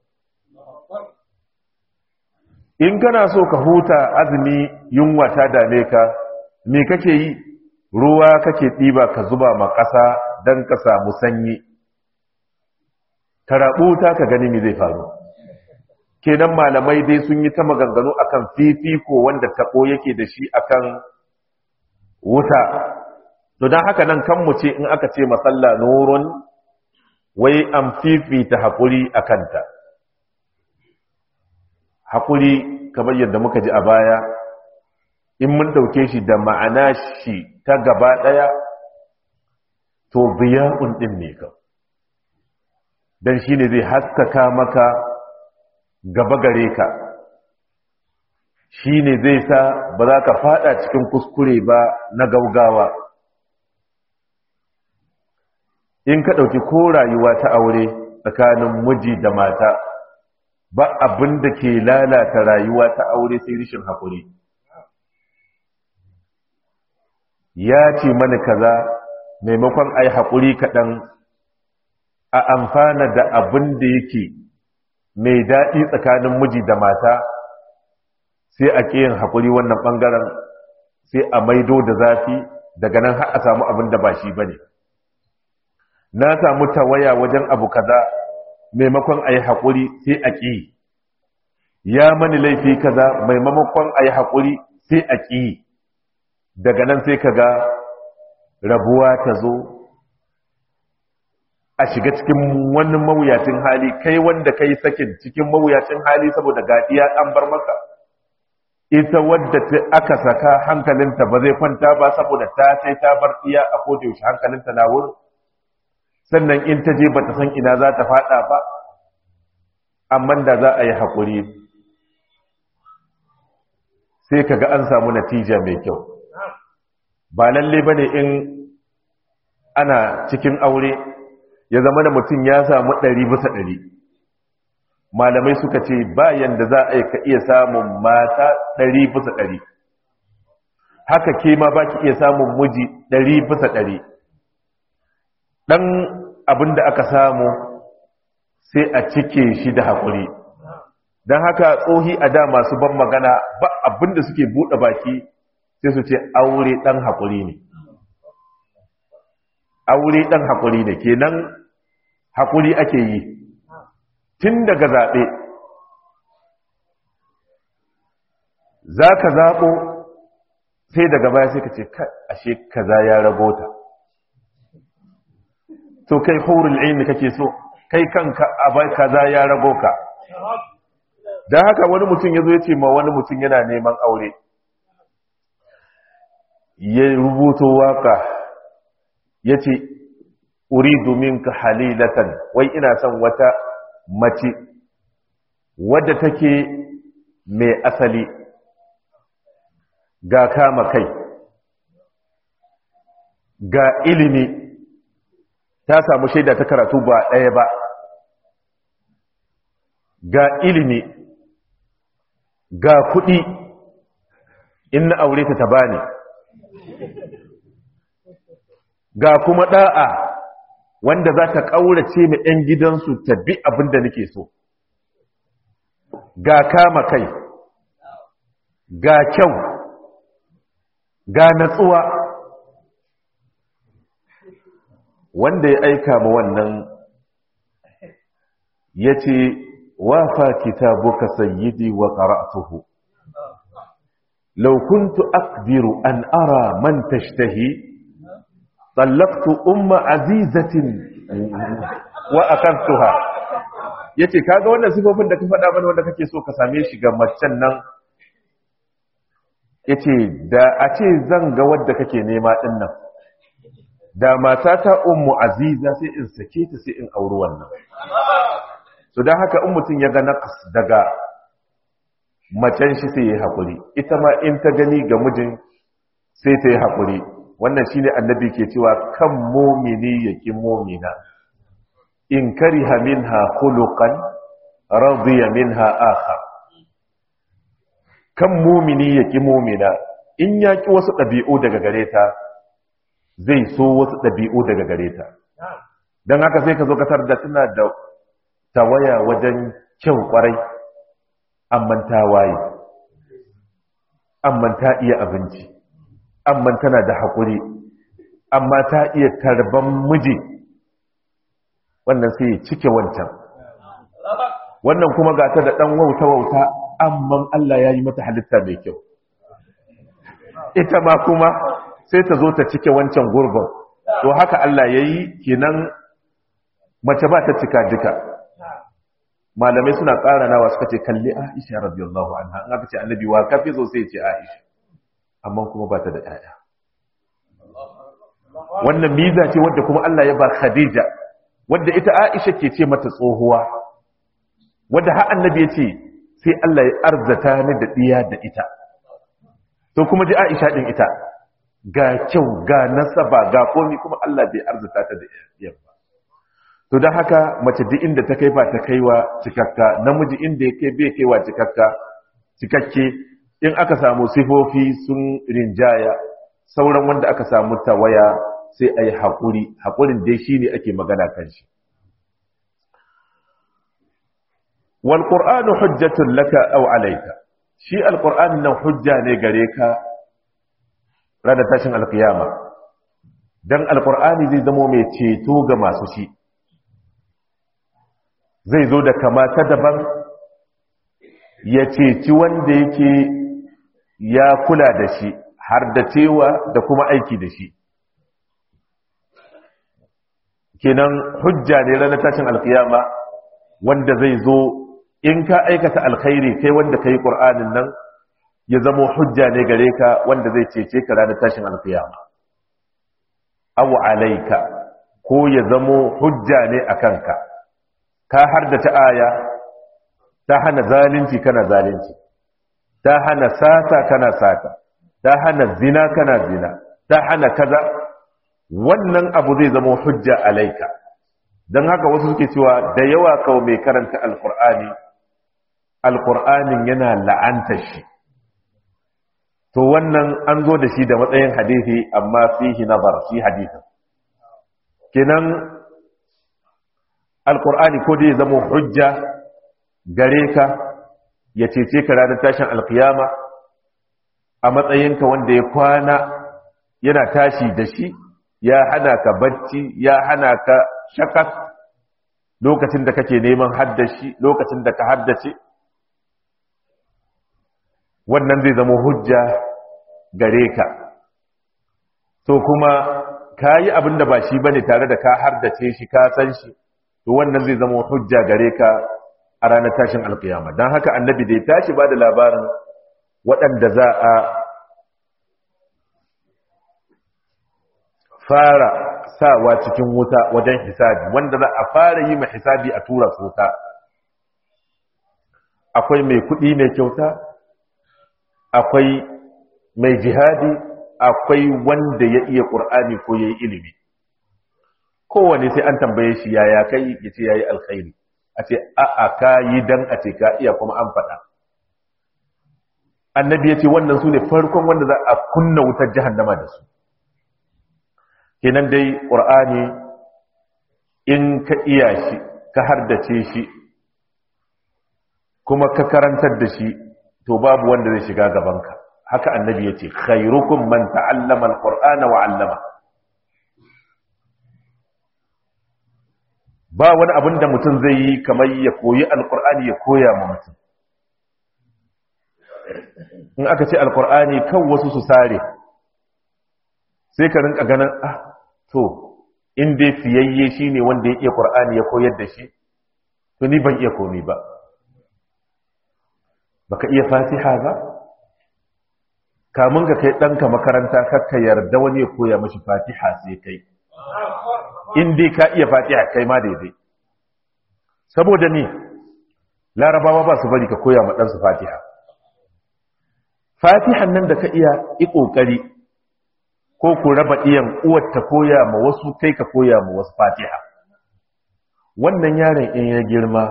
S1: in kana so ka huta azumi yunwa ta dame ka me kake yi ruwa kake ɗiba ka zuba ma ƙasa don ka samu sanyi karaɓu ta ka gani me zai faru kenan malamai dai sun yi ta maganganu akan fifiko wanda taɓo yake da shi akan wuta to don haka nan kan mu ce in aka ce masalla nurun wai an fifita haƙuri a kanta haƙuri kamar yadda muka ji a baya in mun ɗauke shi da ma'ana shi ta gaba ɗaya to biya'un ɗin ne ka don shi ne zai haskaka maka gaba gare ka shi ne zai sa ba za ka fada cikin kuskure ba na gaugawa in ka ɗauki ko rayuwa ta aure tsakanin miji da mata ba abin da ke lalata rayuwa ta aure sai rishin haƙuri ya ce mana kaza maimakon ai haƙuri kaɗan a amfana da abin da yake mai daɗi tsakanin miji da mata sai a yin haƙuri wannan ɓangaren sai a maido da zafi daga nan har a samu abin da ba shi ba ne na samu tawaya wajen abu kaza maimakon a yi haƙuri sai a ƙi ya mani laifi kaza maimakon a yi haƙuri sai a ƙi daga nan sai ka ga rabuwa ta zo a shiga cikin wani mawuyacin hali kai wanda kai sakin cikin mawuyacin hali saboda gadiya an bar maka ita wadda aka saka hankalinta ba zai kwanta ba saboda ta sai ta bar iya a koda yaushe hankalinta na wurin sannan in ta je bata san ina za ta fada ba amma da za a yi haƙuri sai kaga an samu natija mai kyau ba lalle bane in ana cikin aure ya zama da mutum ya samu ɗari bisa ɗari malamai suka ce bayan da za a yi ka iya samun mata ɗari bisa ɗari haka ke ma ba ki iya samun miji ɗari bisa ɗari ɗan abin da aka samu sai a cike shi da haƙuri don haka tsohi a da masu ban magana ba abin da suke buɗe baki sai su ce aure ɗan haƙuri ne aure ɗan haƙuri ne kenan haƙuri ake yi tun daga zaɓe za ka zaɓo sai daga baya sai ka ce ashe kaza ya rabota to kai horin ilmi kake so kai kanka abai kaza ya rago ka don haka wani mutum ya zo ya ce ma wani mutum yana neman aure ya rubuto waka ya ce uridu minka halilatan wai ina son wata mace wadda take mai asali ga kama kai ga ilimi ta samu shaida ta karatu ba ɗaya ba ga ilimi ga kuɗi in na aure ta ta bani ga kuma ɗa'a wanda za ta ƙaurace mai ‘yan gidansu ta bi abin da nake so ga kama kai ga kyau ga natsuwa wanda ya aika ma wannan ya ce wafa kitabuka sayyidi wa qara'tuhu law kuntu aqdiru an ara man tashtahi طلقت أم عزيزة وأخذتها yace kaga wannan sifofin da ka faɗa mana wanda kake so ka same shi ga macen nan yace da a ce zan ga wadda kake nema din nan da matata ummu aziza sai in sake ta sai in auri wannan so dan haka in mutum ya ga naqas daga macen shi sai ya hakuri ita ma in ta gani ga mijin sai ta yi hakuri wannan shine annabi ke cewa kan mumini yaki mumina in kariha minha khuluqan radiya minha akhar kan mumini yaki mumina in yaki wasu dabi'u daga gare ta zai so wasu dabi'u daga gare ta dan haka sai ka zo ka tarda tana da tawaya wajen kyau kwarai amma ta waye amma ta iya abinci amma tana da haƙuri amma ta iya tarban miji wannan sai ya cike wancan wannan kuma ga ta da ɗan wauta-wauta amma Allah ya yi mata halitta mai kyau ita ma kuma sai ta zo ta cike wancan gurbin to haka Allah ya yi kenan mace ba ta cika duka malamai suna ƙara nawa suka ce kalli aisha radiyallahu anha an aka ce annabi wa kafi zo sai ce aisha amma kuma ba ta da ‘ya'ya. Wannan miza ce wadda kuma Allah ya ba Khadija, wadda ita Aisha ke ce mata tsohuwa, wadda har annabi ya ce sai Allah ya arzata ni da ɗiya da ita. To kuma ji Aisha ɗin ita, ga kyau, ga nasaba, ga komi kuma Allah bai arzata ta da ɗiyan ba. To don haka mace duk inda ta kai ba ta kaiwa cikakka, namiji inda ya kai bai kaiwa cikakka, cikakke in aka samu sifofi sun rinjaya sauran wanda aka samu tawaya sai a yi haƙuri haƙurin dai shi ne ake magana kan shi walƙur'anu hujjatun laka au alaika shi alƙur'an nan hujja ne gare ka rada tashin alƙiyama don alƙur'ani zai zamo mai ceto ga masu shi zai zo da kamata daban ya ceci wanda yake ya kula da shi har da cewa da kuma aiki da shi kenan hujja ne ranar tashin alkiyama wanda zai zo in ka aikata alkhairi kai wanda kai qur'anin nan ya zamo hujja ne gare ka wanda zai cece ka ranar tashin alkiyama aw alayka ko ya zamo hujja ne akan ka ka hardace aya ta hana zalunci kana zalunci ta hana sata kana sata ta hana zina kana zina ta hana kaza wannan abu zai zama hujja alaika don haka wasu suke cewa da yawa kawo mai karanta alkur'ani alkur'anin yana la'anta shi to wannan an zo da shi da matsayin hadithi amma fihi nazar fi hadithin kenan alkur'ani ko dai zama hujja gare ka ya cece ka ranar tashin alkiyama a matsayinka wanda ya kwana yana tashi da shi ya hana ka bacci ya hana ka shakas lokacin da kake neman haddashi lokacin da ka haddace wannan zai zama hujja gare ka to kuma ka yi abin da ba shi bane tare da ka haddace shi ka san shi to wannan zai zama hujja gare ka a ranar tashin alkiyama don haka annabi da ya tashi ba da labarin waɗanda za a fara sawa cikin wuta wajen hisabi wanda za a fara yi ma hisabi a tura wuta akwai mai kuɗi mai kyauta akwai mai jihadi akwai wanda ya iya ƙur'ani ko ya yi ilimi kowane sai an tambaye shi yaya kai ya ce ya yi alkhairi a ce a'a ka yi don a ce ka iya kuma an faɗa annabi ya ce wannan su ne farkon wanda za a kunna wutar jahannama da su kenan dai ƙur'ani in ka iya shi ka hardace shi kuma ka karantar da shi to babu wanda zai shiga gabanka haka annabi ya ce khairukum man ta'allama alqur'ana wa 'allama ba wani abin da mutum zai yi kamar ya koyi alqur'ani ya koya ma mutum in aka ce alqur'ani kan wasu su sare sai ka rinka ganin ah to in dai fiyayye shine wanda ya iya qur'ani ya koyar da shi to ni ban iya komai ba baka iya fatiha ba kamun ka kai ɗanka makaranta kakka yarda wani ya koya mashi fatiha sai kai in dai ka iya fatiha kai ma daidai saboda ni larabawa ba su bari ka koya ma ɗansu fatiha fatihan nan da ka iya i ƙoƙari ko ku raba iyan uwar ta koya ma wasu kai ka koya ma wasu fatiha wannan yaron in ya girma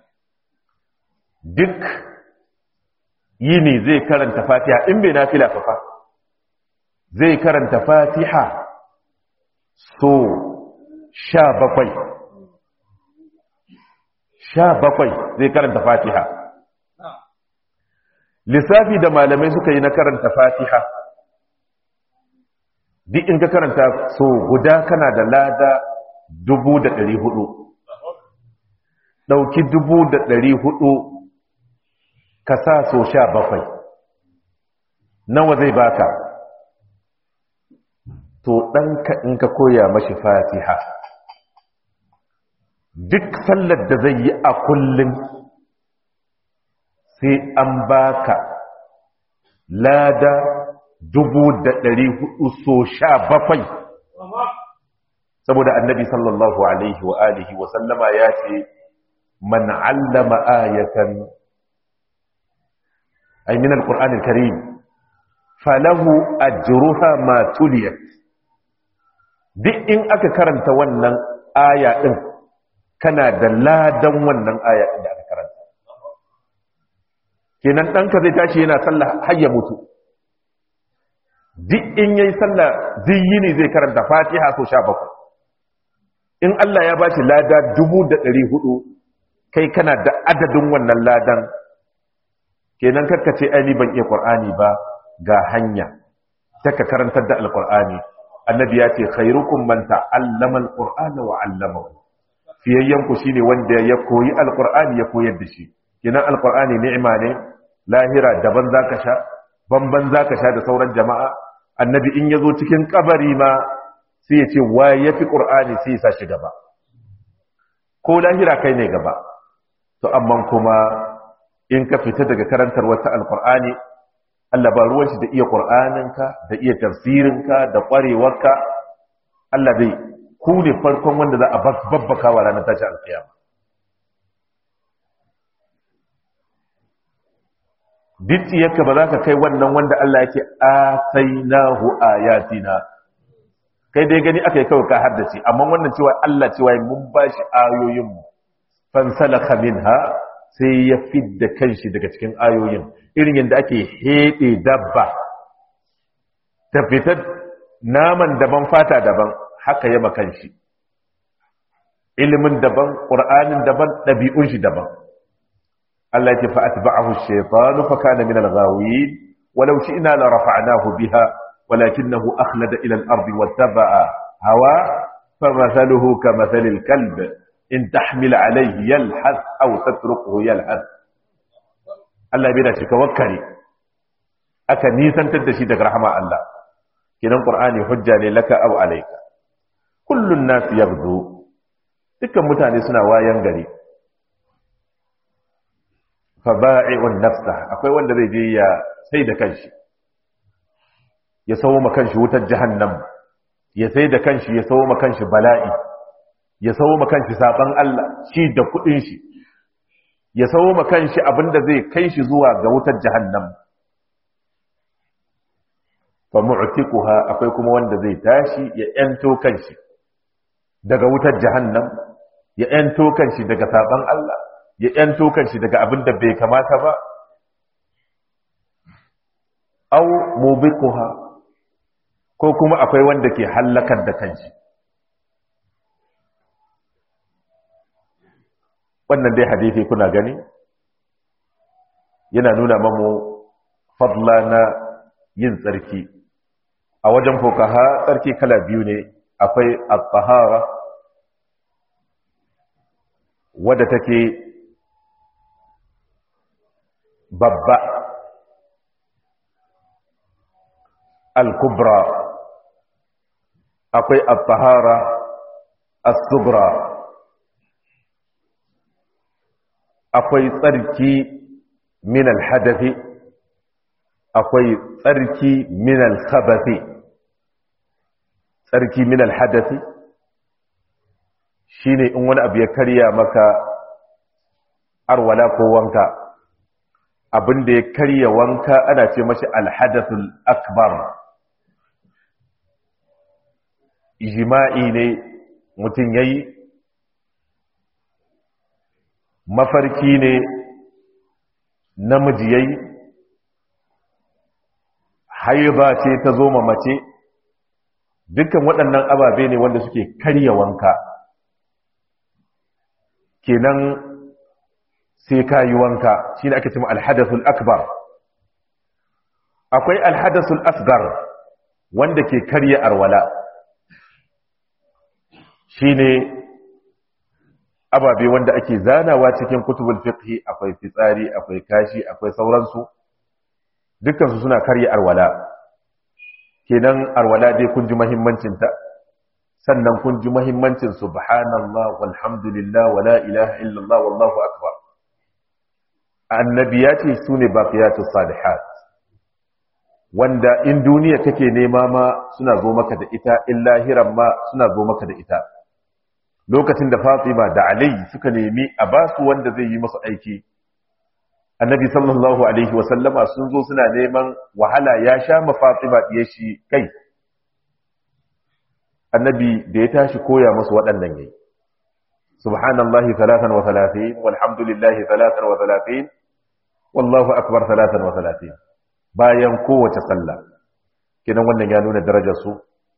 S1: duk yini zai karanta fatiha in bai nafila fa zai karanta fatiha so sha bakwai sha bakwai zai karanta fatiha lissafi da malamai suka yi na karanta fatiha duk in ka karanta so guda kana da lada dubu da ɗari hudu ɗauki dubu da ɗari hudu ka sa so sha bakwai nawa zai baka to ɗanka in ka koya mashi fatiha duk sallar da zai yi a kullum sai an baka lada dubu da ɗari hudu so sha bakwai saboda annabi sallallahu alaihi wa alihi wa sallama ya ce man allama ayatan ay min alquran alkarim falahu ajruha ma tuliyat duk in aka karanta wannan aya din kana da ladan wannan aya din da aka karanta kenan danka zai tashi yana sallah har ya mutu duk in yayi sallah duk yini zai karanta fatiha so 17 in Allah ya bashi lada 1400 kai kana da adadin wannan ladan kenan karka ce ai ni ban iya qur'ani ba ga hanya taka karantar da alqur'ani annabi ya ce khairukum man ta'allama alqur'ana wa 'allamahu fiyayyan ku shine wanda ya koyi alqur'ani ya koyar da shi kenan alqur'ani ni'ima ne lahira daban zaka sha banban zaka sha da sauran jama'a annabi in yazo cikin kabari ma sai ya ce wa ya fi ƙur'ani sai ya sa shi gaba ko lahira kai ne gaba to amma kuma in ka fita daga karantar wata alƙur'ani Allah ba ruwan shi da iya ƙur'aninka da iya tafsirinka da ƙwarewarka Allah zai ku ne farkon wanda za a babbaka wa ranar tashi alƙiyama duk ba za ka kai wannan wanda Allah yake atainahu ayatina kai dai gani aka yi kawai ka haddace amma wannan cewa Allah cewa mun bashi ayoyinmu fansalaka minha sai ya fidda kanshi daga cikin ayoyin irin yadda ake hede dabba ta fitar naman daban fata daban haka yama kanshi ilimin daban ƙur'anin daban ɗabi'un shi daban Allah ya ce fa atba'ahu ash-shaytanu fa kana min al-ghawin walau shi'na la rafa'nahu biha ولكنه أخلد إلى الأرض واتبع هوا فمثله كمثل الكلب إن تحمل عليه يلحث أو تتركه يلحث Allah bai da shi tawakkali aka nisantar da shi daga rahama Allah kidan Qur'ani hujja ne laka aw alayka kullun nas yaghdu dukkan mutane suna wayan gari fa ba'i'un nafsa akwai wanda zai je ya sai da kanshi ya sawo ma kanshi wutar jahannam ya sai da kanshi ya sawo ma kanshi bala'i ya sawo ma kanshi saban Allah shi da kudin shi ya sawo ma kanshi abinda zai kai shi zuwa ga wutar jahannam fa mu'tiquha akwai kuma wanda zai tashi ya yanto kanshi daga wutar jahannam ya yanto kanshi daga saban Allah ya yanto kanshi daga abinda bai kamata ba aw mubiquha ko kuma akwai wanda ke hallakar da kanshi wannan dai hadisi kuna gani yana nuna mamu fadla na yin tsarki a wajen fokaha tsarki kala biyu ne akwai at-tahara wadda take babba al-kubra akwai at-tahara as-sugra akwai tsarki min al-hadathi akwai tsarki min al-khabathi tsarki min al-hadathi shine in wani abu ya karya maka arwala ko wanka abin da ya karya wanka ana ce mashi al-hadathul akbar jima'i ne mutum ya yi mafarki ne namiji ya yi haiba ce ta zo mace dukkan waɗannan ababe ne wanda suke karya wanka kenan sai ka yi wanka shi ne ake cima alhadasul akbar akwai alhadasul asgar wanda ke karya arwala shine ababe wanda ake zanawa cikin kutubul fiqhi akwai fitsari akwai kashi akwai sauransu dukkan su suna karya arwala kenan arwala dai kun ji muhimmancin ta sannan kun ji muhimmancin subhanallah walhamdulillah wala ilaha illallah wallahu akbar annabi ya ce sune baqiyatus salihat wanda in duniya kake nema ma suna zo maka da ita in lahiran ma suna zo maka da ita lokacin da Fatima da Ali suka nemi a basu wanda zai yi musu aiki Annabi sallallahu alaihi wa sallama sun zo suna neman wahala ya sha ma Fatima diye shi kai Annabi da ya tashi koya musu waɗannan yayi Subhanallahi 33 walhamdulillahi 33 wallahu akbar 33 bayan kowace sallah kidan wannan ya nuna darajar su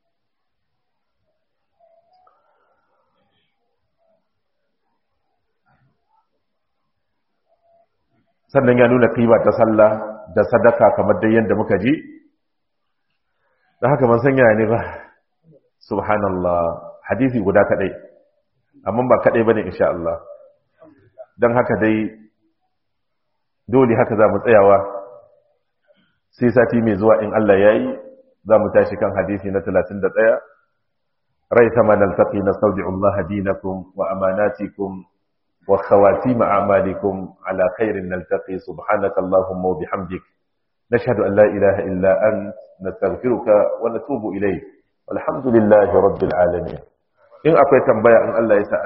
S1: sannan ya nuna kima ta sallah da sadaka kamar dai yadda muka ji da haka man sanya ne ba subhanallah hadisi guda kadai amma ba kadai bane insha Allah dan haka dai dole haka za mu tsayawa sai sati mai zuwa in Allah yayi za mu tashi kan hadisi na 31 ريثما نلتقي نستودع الله دينكم وأماناتكم وخواتيم أعمالكم على خير نلتقي سبحانك اللهم وبحمدك نشهد أن لا إله إلا أنت نستغفرك ونتوب إليك والحمد لله رب العالمين إن أقوى تنبيا أن الله يسأل